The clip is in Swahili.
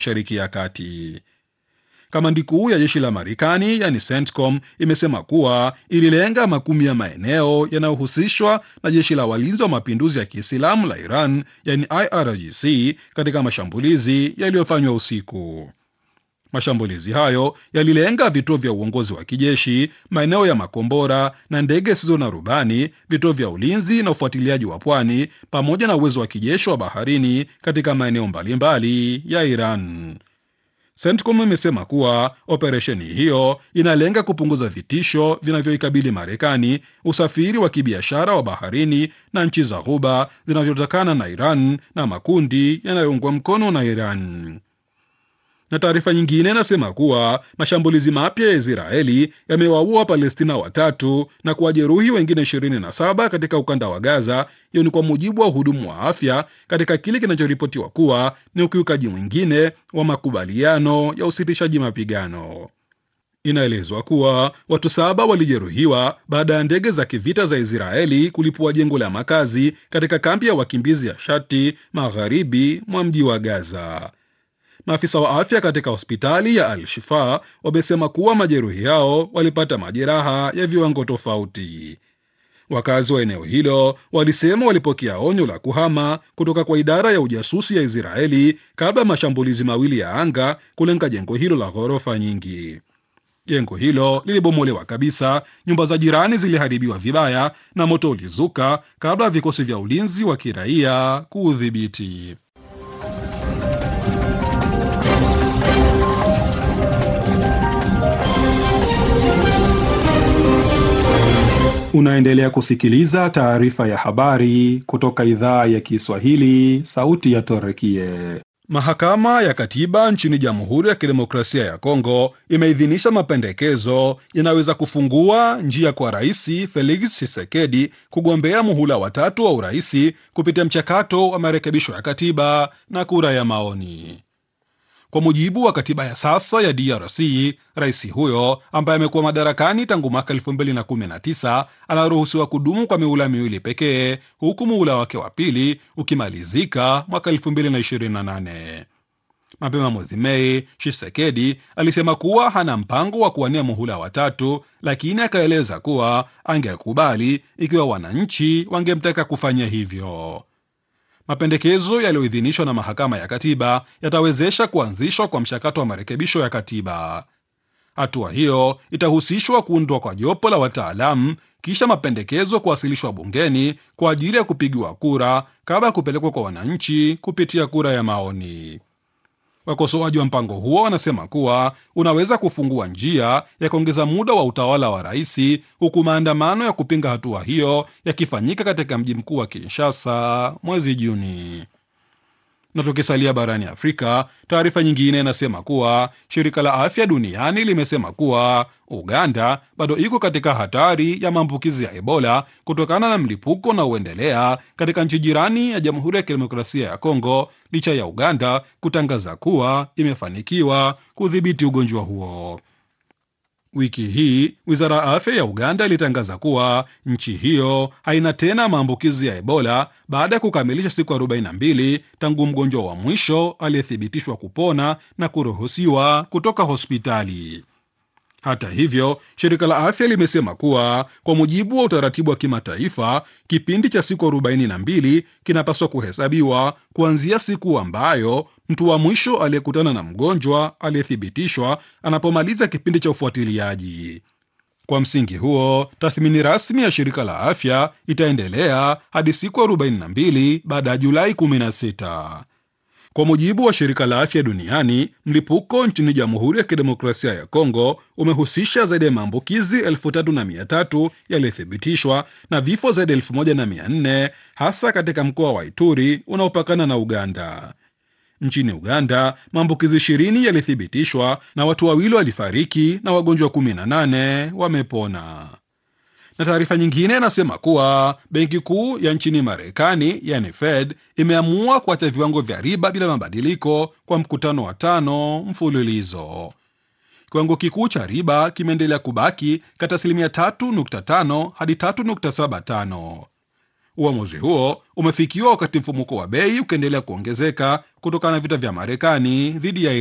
Mashariki ya Kati. Kamandi kuu ya jeshi la Marekani yani CENTCOM imesema kuwa ililenga makumi ya maeneo yanayohusishwa na jeshi la walinzi wa mapinduzi ya Kiislamu la Iran yani IRGC katika mashambulizi yaliyofanywa usiku. Mashambulizi hayo yalilenga vituo vya uongozi wa kijeshi, maeneo ya makombora na ndege zisizo na rubani, vituo vya ulinzi na ufuatiliaji wa pwani, pamoja na uwezo wa kijeshi wa baharini katika maeneo mbalimbali ya Iran. CENTCOM imesema kuwa operesheni hiyo inalenga kupunguza vitisho vinavyoikabili Marekani, usafiri wa kibiashara wa baharini na nchi za Ghuba zinavyotokana na Iran na makundi yanayoungwa mkono na Iran na taarifa nyingine inasema kuwa mashambulizi mapya ya Israeli yamewaua Wapalestina watatu na kuwajeruhi wengine 27 katika ukanda wa Gaza. Hiyo ni kwa mujibu wa wahudumu wa afya katika kile kinachoripotiwa kuwa ni ukiukaji mwingine wa makubaliano ya usitishaji mapigano. Inaelezwa kuwa watu saba walijeruhiwa baada ya ndege za kivita za Israeli kulipua jengo la makazi katika kambi ya wakimbizi ya Shati magharibi mwa mji wa Gaza. Maafisa wa afya katika hospitali ya Al-Shifa wamesema kuwa majeruhi hao walipata majeraha ya viwango tofauti. Wakazi wa eneo hilo walisema walipokea onyo la kuhama kutoka kwa idara ya ujasusi ya Israeli kabla ya mashambulizi mawili ya anga kulenga jengo hilo la ghorofa nyingi. Jengo hilo lilibomolewa kabisa, nyumba za jirani ziliharibiwa vibaya na moto ulizuka kabla ya vikosi vya ulinzi wa kiraia kuudhibiti. Unaendelea kusikiliza taarifa ya habari kutoka idhaa ya Kiswahili, sauti ya Torekie. Mahakama ya Katiba nchini Jamhuri ya Kidemokrasia ya Kongo imeidhinisha mapendekezo yanaweza kufungua njia kwa Rais Felix Tshisekedi kugombea muhula watatu wa uraisi kupitia mchakato wa marekebisho ya katiba na kura ya maoni. Kwa mujibu wa katiba ya sasa ya DRC, rais huyo ambaye amekuwa madarakani tangu mwaka 2019 anaruhusiwa kudumu kwa mihula miwili pekee, huku muhula wake wa pili ukimalizika mwaka 2028. Mapema mwezi Mei, Tshisekedi alisema kuwa hana mpango wa kuwania muhula watatu, lakini akaeleza kuwa angekubali ikiwa wananchi wangemtaka kufanya hivyo. Mapendekezo yaliyoidhinishwa na mahakama ya katiba yatawezesha kuanzishwa kwa mchakato wa marekebisho ya katiba. Hatua hiyo itahusishwa kuundwa kwa jopo la wataalamu, kisha mapendekezo kuwasilishwa bungeni kwa ajili ya kupigiwa kura kabla ya kupelekwa kwa wananchi kupitia kura ya maoni. Wakosoaji wa mpango huo wanasema kuwa unaweza kufungua njia ya kuongeza muda wa utawala wa rais, huku maandamano ya kupinga hatua hiyo yakifanyika katika mji mkuu wa Kinshasa mwezi Juni. Na tukisalia barani Afrika, taarifa nyingine inasema kuwa shirika la afya duniani limesema kuwa Uganda bado iko katika hatari ya maambukizi ya Ebola kutokana na mlipuko unaoendelea katika nchi jirani ya Jamhuri ya Kidemokrasia ya Kongo, licha ya Uganda kutangaza kuwa imefanikiwa kudhibiti ugonjwa huo. Wiki hii wizara ya afya ya Uganda ilitangaza kuwa nchi hiyo haina tena maambukizi ya Ebola baada ya kukamilisha siku 42 tangu mgonjwa wa mwisho aliyethibitishwa kupona na kuruhusiwa kutoka hospitali. Hata hivyo, shirika la afya limesema kuwa kwa mujibu wa utaratibu wa kimataifa, kipindi cha siku 42 kinapaswa kuhesabiwa kuanzia siku ambayo mtu wa mwisho aliyekutana na mgonjwa aliyethibitishwa anapomaliza kipindi cha ufuatiliaji. Kwa msingi huo, tathmini rasmi ya shirika la afya itaendelea hadi siku 42 baada ya Julai 16. Kwa mujibu wa shirika la afya duniani, mlipuko nchini Jamhuri ya Kidemokrasia ya Kongo umehusisha zaidi ya maambukizi elfu tatu na mia tatu yaliyothibitishwa na vifo zaidi ya elfu moja na mia nne hasa katika mkoa wa Ituri unaopakana na Uganda. Nchini Uganda, maambukizi ishirini yalithibitishwa na watu wawili walifariki na wagonjwa 18 wamepona na taarifa nyingine inasema kuwa benki kuu ya nchini Marekani yani Fed imeamua kuacha viwango vya riba bila mabadiliko kwa mkutano wa tano mfululizo. Kiwango kikuu cha riba kimeendelea kubaki kati asilimia 3.5 hadi 3.75. Uamuzi huo umefikiwa wakati mfumuko wa bei ukiendelea kuongezeka kutokana na vita vya Marekani dhidi ya